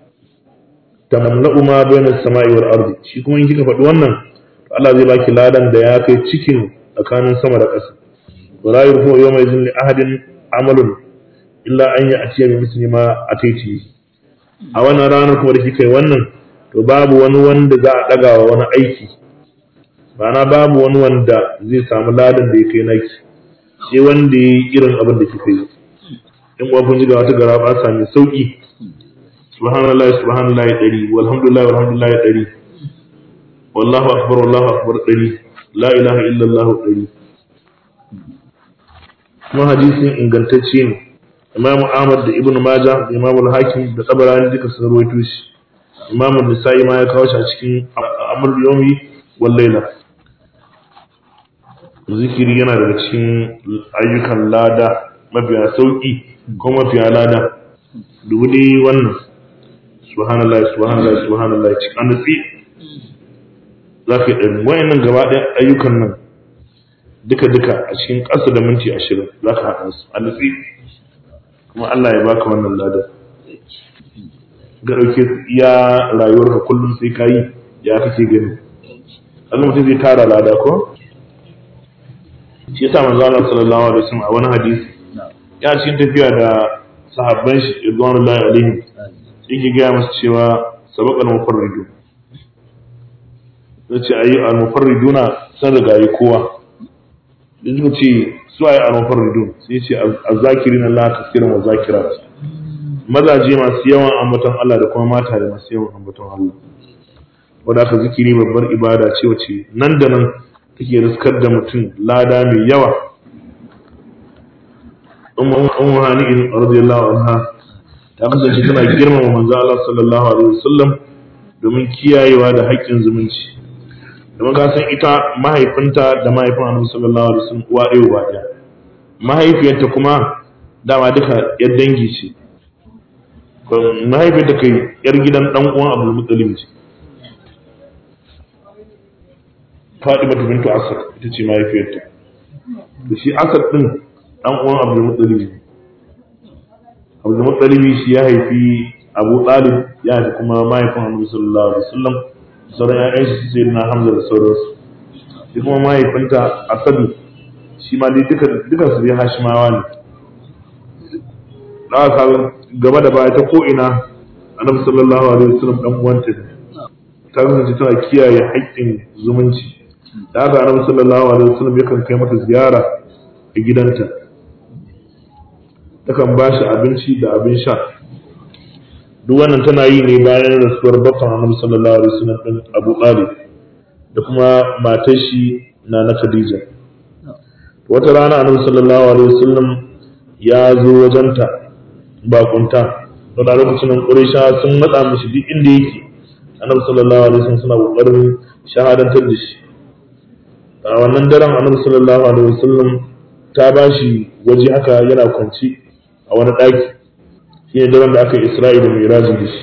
tamla'u ma bayna samai wal ardi shi kuma in kika faɗi wannan Allah zai baki ladan da ya kai cikin tsakanin sama da ƙasa wala yurfu yawma idhin li ahadin amalun illa an ya'tiya bi misli ma ataiti a wannan ranar kuma da kika yi wannan to babu wani wanda za a ɗaga wa wani aiki ma'ana babu wani wanda zai samu ladan da ya kai naki sai wanda ya yi irin abin da kika yi in kuwa kun ji ga wata gara ba mai sauki subhanallah subhanallah ɗari walhamdulillah walhamdulillah ɗari wallahu akbar wallahu akbar ɗari la ilaha illallah ɗari kuma hadisin ingantacce ne imam ahmad da ibnu maja da imam al-hakim da tabarani duka sun rawaito shi imam an-nisa'i ma ya kawo shi a cikin amr yawmi wal layla zikiri yana daga cikin ayyukan lada mafiya sauki ko mafiya lada dubu dai wannan subhanallah subhanallah subhanallah cikin annatsi za ka yi ɗari wayannan gaba ɗaya ayyukan nan duka duka a cikin ƙasa da minti ashirin za ka haɗa su annatsi kuma Allah ya baka wannan lada ga ɗauke iya rayuwarka kullum sai ka yi ya kake gani Allah mutum zai tara lada ko shi yasa manzo Allah sallallahu alaihi wasallam a wani hadisi ya cikin tafiya da sahabban shi ridwanullahi alaihim yake gaya masu cewa sabaqal mufarridu yace ayi al mufarriduna sun riga yi kowa yanzu ce su ayi al mufarridun sai ce azzakirina Allah kasiran wa zakirat mazaje masu yawan ambaton Allah da kuma mata da masu yawan ambaton Allah wadda aka zikiri babbar ibada ce wace nan da nan take riskar da mutum lada mai yawa ummu hani'in radiyallahu anha ta kasance tana girmama manzo Allah sallallahu alaihi wasallam domin kiyayewa da haƙƙin zumunci domin ka san ita mahaifinta da mahaifin Annabi sallallahu alaihi wasallam uwa ɗaya uba ɗaya mahaifiyarta kuma dama duka yar dangi ce mahaifiyarta kai yar gidan dan uwan Abdul Muttalib ce Fatima bintu Asad ita ce mahaifiyarta da shi Asad din dan uwan Abdul Muttalib ne Abdul Muttalib shi ya haifi Abu Talib ya haifi kuma mahaifin Annabi sallallahu alaihi wasallam sauran ƴaƴan shi sai na Hamza da sauransu shi kuma mahaifinta Asad shi ma dai duka duka su dai Hashimawa ne da aka gaba da baya ta ko ina Annabi sallallahu alaihi wasallam dan uwanta ne ta kasance tana kiyaye haƙƙin zumunci da haka Annabi sallallahu alaihi wasallam yakan kai mata ziyara a gidanta takan ba shi abinci da abin sha duk wannan tana yi ne bayan rasuwar baffan annabi sallallahu alaihi wasallam din Abu Talib da kuma matar shi na na Khadija wata rana annabi sallallahu alaihi wasallam ya zo wajenta bakunta don a lokacin nan Quraysha sun matsa mishi duk inda yake annabi sallallahu alaihi wasallam suna kokarin shahadantar da shi a wannan daren annabi sallallahu alaihi wasallam ta bashi waje haka yana kwanci a wani ɗaki shi ne daren da aka yi isra'i da mai da shi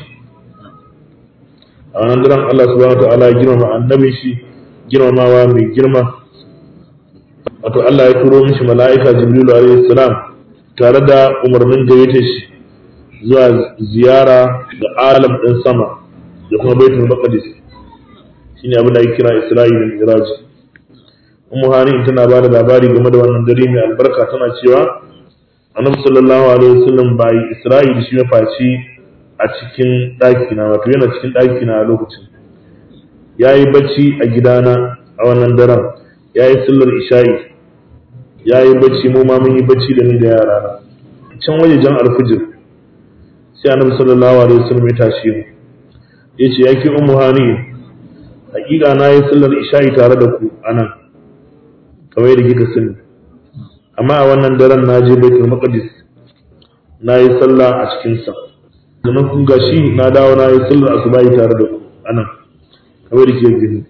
a wannan daren Allah subhanahu wa ta'ala ya girmama annabin shi girmamawa mai girma wato Allah ya turo mishi mala'ika Jibrilu alaihi salam tare da umarnin gayyata shi zuwa ziyara da alam ɗin sama da kuma baitul maqdis shine abin da ake kira isra'i da mi'raj ummu hani tana ba da labari game da wannan dare mai albarka tana cewa annabi sallallahu alaihi wasallam bai isra'i da shi ya faci a cikin ɗaki na wato yana cikin ɗaki na a lokacin yayi bacci a gidana a wannan daren yayi sallar isha'i yayi bacci mu ma mun yi bacci da ni da yara na can waje jan alfijir sai annabi sallallahu alaihi wasallam ya tashi mu yace yake ummu hani hakika na yi sallar isha'i tare da ku anan kamar da kika sani amma a wannan daren na je baitul maqdis na yi sallah a cikin sa sannan kun gashi na dawo na yi sallar asubahi tare da ku anan kamar da kike gani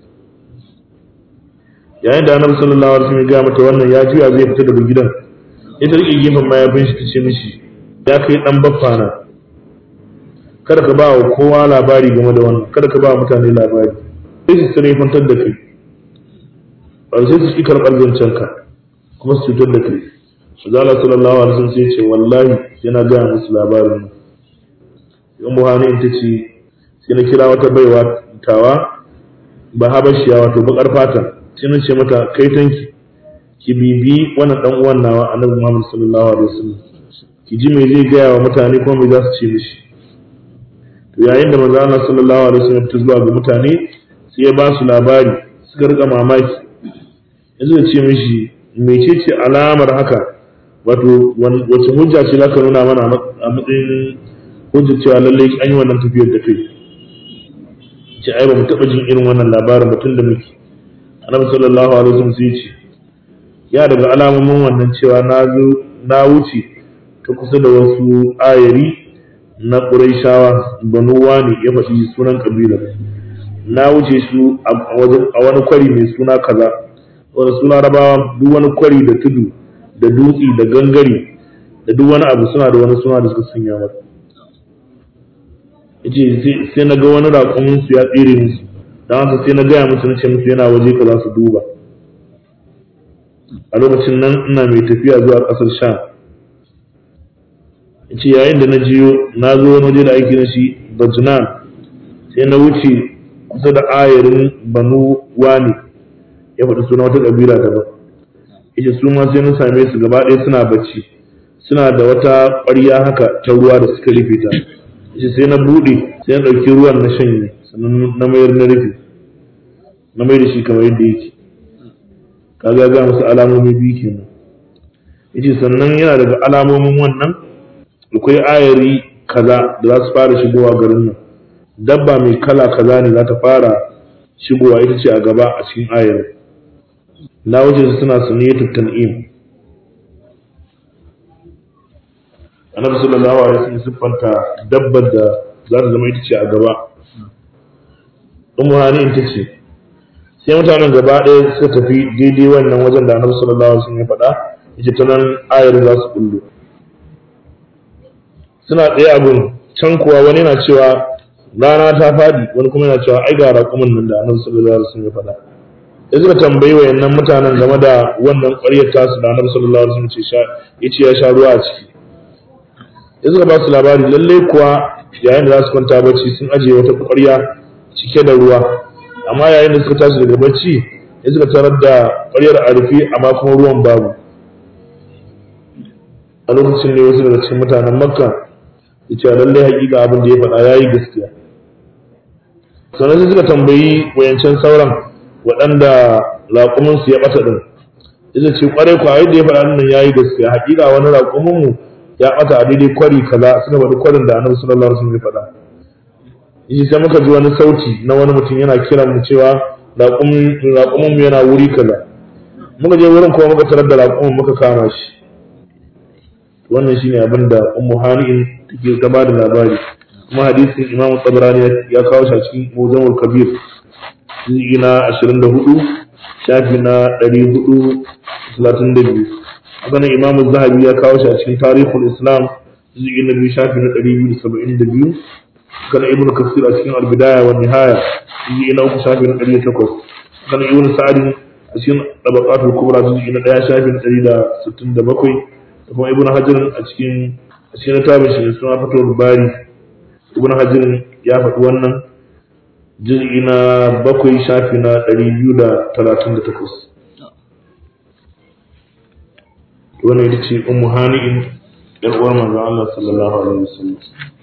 yayin da annabi sallallahu alaihi wasallam ya ga mata wannan ya juya zai fita daga gidan ita rike gefen mayafin shi tace mishi ya kai dan baffa na kada ka ba wa kowa labari game da wannan kada ka ba mutane labari sai su sare kwantar da kai ba sai su ki karɓar zancen ka kuma su cutar da kai Shazala sallallahu alaihi wasallam sai ce wallahi yana gaya musu labarin in buhari in tace sai na kira wata baiwa tawa ba habashiya wato bakar fata sai na ce mata kai tanki ki bibi wannan dan uwan nawa annabi Muhammad sallallahu alaihi wasallam ki ji me zai gaya wa mutane kuma me za su ce mishi to yayin da manzo Allah sallallahu alaihi wasallam ta zuwa ga mutane sai ya ba su labari suka rika mamaki yanzu da ce mishi mecece alamar haka wato wace hujja ce zaka nuna mana a matsayin hujjar cewa lallai an yi wannan tafiyar da kai ce ai ba mu taɓa jin irin wannan labarin mutum da muke annabi sallallahu alaihi wasallam sai ce ya daga alamomin wannan cewa na zo na wuce ta kusa da wasu ayari na ƙuraishawa banu wani ya faɗi sunan ƙabilar na wuce su a wani kwari mai suna kaza wani suna rabawa duk wani kwari da tudu da dutse da gangare da duk wani abu suna da wani suna da suka sanya mata yace sai na ga wani raƙumin su ya tsere musu dan haka sai na gaya musu na ce musu yana waje ka za su duba a lokacin nan ina mai tafiya zuwa ƙasar sha yace yayin da na jiyo na zo wani waje da aiki na shi bajnan sai na wuce kusa da ayarin banu wani ya faɗi suna wata ƙabila daban yace su ma sai na same su gaba ɗaya suna bacci suna da wata ƙwarya haka ta ruwa da suka rufe ta yace sai na buɗe sai na ɗauki ruwan na shanye sannan na mayar na rufe na mai da shi kamar yadda yake kaga ga musu alamomi biyu kenan yace sannan yana daga alamomin wannan akwai ayari kaza da za su fara shigowa garin nan dabba mai kala kaza ne za ta fara shigowa ita ce a gaba a cikin ayar na wuce su suna suniyatu tan'im annabi sallallahu alaihi wasallam siffanta dabbar da za ta zama ita ce a gaba ummu hani ita ce sai mutanen gaba ɗaya suka tafi daidai wannan wajen da annabi sallallahu alaihi wasallam ya faɗa yace ta nan ayar za su kullu suna ɗaya abun can kuwa wani yana cewa rana ta faɗi wani kuma yana cewa ai ga raƙumin nan da annabi sallallahu alaihi wasallam ya faɗa da suka tambayi wayannan mutanen game da wannan ƙwaryar tasu da annabi sallallahu alaihi wasallam ya ce ya sha ruwa a ciki ya suka ba su labari lalle kuwa yayin da za su kwanta bacci sun ajiye wata ƙwarya cike da ruwa amma yayin da suka tashi daga bacci ya suka tarar da ƙwaryar a rufe amma kuma ruwan babu a lokacin ne wasu daga cikin mutanen makka ya ce lallai hakika abin da ya faɗa ya yi gaskiya sannan sai suka tambayi wayancan sauran waɗanda raƙuminsu ya ɓata ɗin ita ce ƙwarai kwa yadda ya faɗa nan ya yi gaskiya hakika wani raƙuminmu ya ɓata a daidai kwari kaza suka faɗi kwarin da annabi sallallahu alaihi wasallam ya faɗa yace sai muka ji wani sauti na wani mutum yana kiran mu cewa raƙumin mu yana wuri kaza muka je wurin kuma muka tarar da raƙumin muka kama shi wannan shine abin da ummu hani'in take ta ba da labari kuma hadisin imamu tabarani ya kawo shi a cikin muzamul kabir juz'i na 24 shafi na 432 haka nan imamu zahabi ya kawo shi a cikin tarihul islam juz'i na biyu shafi na 272 kana ibn kasir a cikin albidaya wa nihaya juz'i na uku shafi na 108 kana ibn sa'd a cikin tabaqatul kubra juz'i na 1 shafi na 167 da kuma ibn hajar a cikin a cikin littafin shi suna fatul bari ibn hajar ya faɗi wannan juz'i na bakwai shafi na 238 wannan ita ce ummu hani'in yar uwar manzon Allah sallallahu alaihi wasallam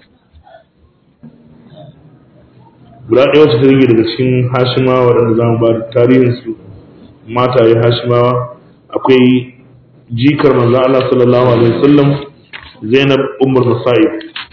guda ɗaya wacce ta rage daga cikin hashimawa waɗanda za mu ba da tarihinsu mataye hashimawa akwai jikar manzon Allah sallallahu alaihi wasallam Zainab Ummul Musa'ib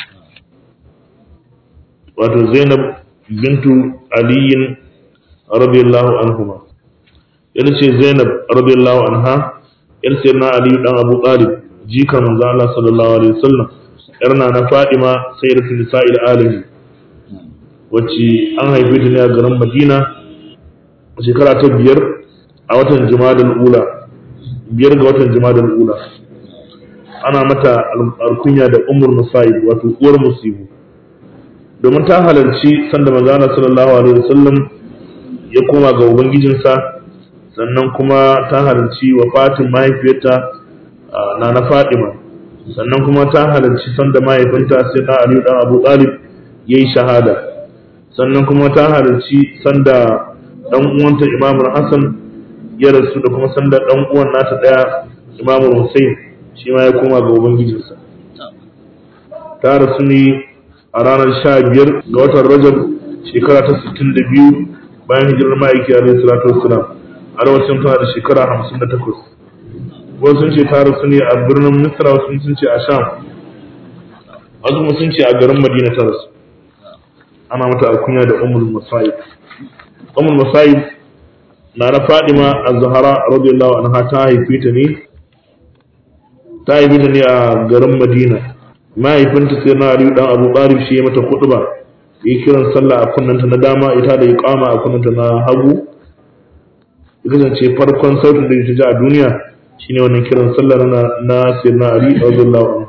wato Zainab bintu Aliyin radiyallahu anhuma yana ce Zainab radiyallahu anha yar sayyidina Ali dan Abu Talib jikar manzon Allah sallallahu alaihi wasallam yar na na Fatima sayyidatu nisa'il alamin wacce an haife ta ne a garin Madina a shekara ta biyar a watan Jumadal Ula biyar ga watan Jumadal Ula ana mata alkunya da Ummul Musayib wato uwar musibu domin ta halarci sanda manzo Allah sallallahu alaihi wasallam ya koma ga ubangijinsa sannan kuma ta halarci wafatin mahaifiyarta na na Fatima sannan kuma ta halarci sanda mahaifinta sai na Ali dan Abu Talib yayi shahada sannan kuma ta halarci sanda dan uwanta Imam Hassan ya rasu da kuma sanda dan uwan nata daya Imam Hussein shi ma ya koma ga ubangijinsa ta rasu ne a ranar 15 ga watan Rajab shekara ta 62 bayan hijirar ma'aiki alaihi salatu wassalam a lokacin tana da shekara 58 wasu sun ce ta rasu ne a birnin Misra wasu sun ce a Sham wasu kuma sun ce a garin Madina ta rasu ana mata alkunya da Ummul Musayib Ummul Musayib na na Fadima Az-Zahra radiyallahu anha ta haife ta ne ta haife ta ne a garin Madina mahaifinta sai na Aliyu dan Abu Talib shi ya mata khutba yi kiran sallah a kunnanta na dama ita da iqama a kunnanta na hagu ya kasance farkon sautin da ta ji a duniya shine wannan kiran sallah na na sayyidina Ali radiyallahu anhu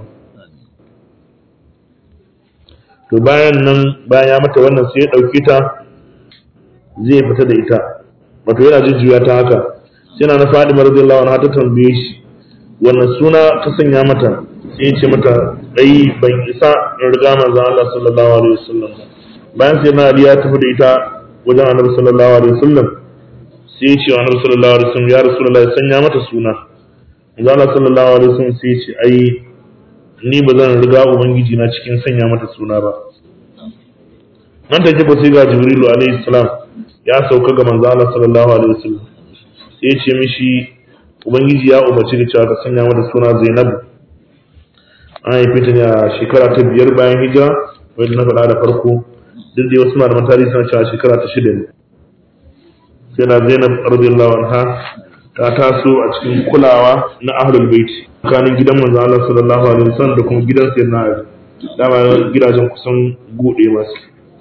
to bayan nan bayan ya mata wannan sai ya ɗauki ta zai fita da ita wato yana jujjuya ta haka sai na na Fadima radiyallahu anha ta tambaye shi wannan suna ta sanya mata sai ya ce mata dai ban isa in riga manzon Allah sallallahu alaihi wasallam bayan sai na Ali ya tafi da ita wajen Annabi sallallahu alaihi wasallam sai ya ce wa Annabi sallallahu alaihi wasallam ya Rasulullah ya sanya mata suna manzon Allah sallallahu alaihi wasallam sai ya ce ai ni ba zan riga ubangiji na cikin sanya mata suna ba nan take ba sai ga jibrilu alaihi salam ya sauka ga manzo Allah sallallahu alaihi wasallam sai ya ce mishi ubangiji ya umarci da cewa ka sanya mata suna Zainab an haife ta ne a shekara ta biyar bayan hijira wanda na faɗa da farko duk da wasu malaman tarihi suna cewa shekara ta shida ne sai na zainab radiyallahu anha ta taso a cikin kulawa na ahlul bait tsakanin gidan manzo Allah sallallahu alaihi wasallam da kuma gidan sayyidina Ali dama gidajen kusan gode masu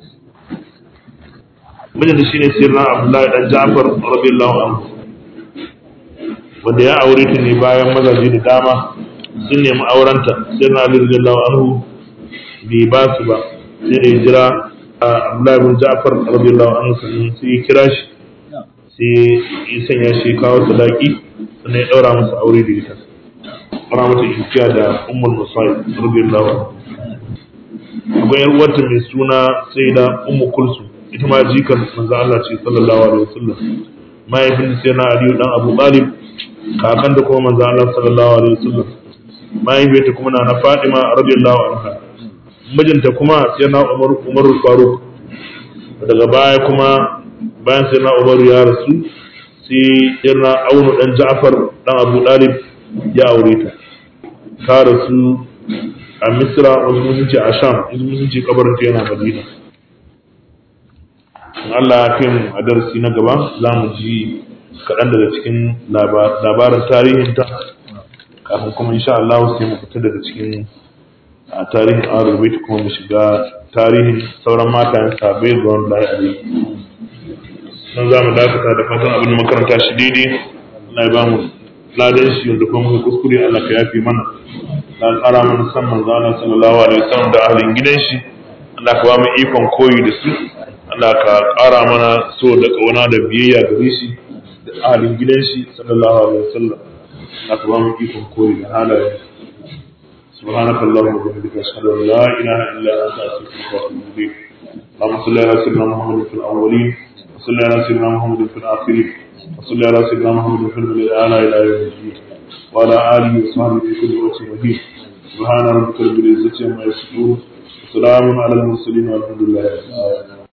mijinta shine sayyidina Abdullahi dan Ja'far radiyallahu anhu wanda ya aure ta ne bayan mazaje da dama sun nemi aurenta sayyidina Ali radiyallahu anhu bai ba su ba sai da jira Abdullahi bin Ja'far radiyallahu anhu sai ya kira shi sai ya sanya shi kawo sadaki sannan ya daura masa aure da ita daura mata inkiya da ummul musaib radiyallahu anha akwai yar uwarta mai suna sai da ummu kulsu ita ma jikan manzo Allah ce sallallahu alaihi wasallam mahaifin sai na Aliyu dan Abu Talib kakan da kuma manzo Allah sallallahu alaihi wasallam mahaifiyarta kuma na Fatima radiyallahu anha mijinta kuma sai na Umar Umar Faruk daga baya kuma bayan sai na Umar ya rasu sai yana Aunu dan Ja'far dan Abu Talib ya aure ta ta rasu a Misra wasu sun ce a Sham wasu sun ce kabarin ta yana Madina in Allah ya kai mu a darasi na gaba za mu ji kaɗan daga cikin labarin tarihinta kafin kuma insha Allah sai mu fita daga cikin a tarihin Ahlul Bait kuma mu shiga tarihin sauran matayen sabai ga wanda ya yi nan za mu dakata da fatan abin da makaranta shi daidai Allah ya ba mu ladan shi wanda kuma muka kuskure Allah ka yafi mana da ƙara mana san manzo Allah sallallahu alaihi wasallam da ahlin gidan shi Allah ka ba mu ikon koyi da su Allah ka ƙara mana so da ƙauna da biyayya gare shi da ahalin gidan shi sallallahu alaihi wasallam Allah ka ba mu ikon koyi da halayen سبحانك اللهم وبحمدك اشهد ان لا اله الا انت استغفرك واتوب اليك اللهم صل على سيدنا محمد في الاولين وصل على سيدنا محمد في الاخرين وصل على سيدنا محمد في الاعلى الى يوم الدين وعلى اله وصحبه في كل وقت مهين سبحان ربك رب العزه عما يصفون وسلام على المرسلين والحمد لله رب العالمين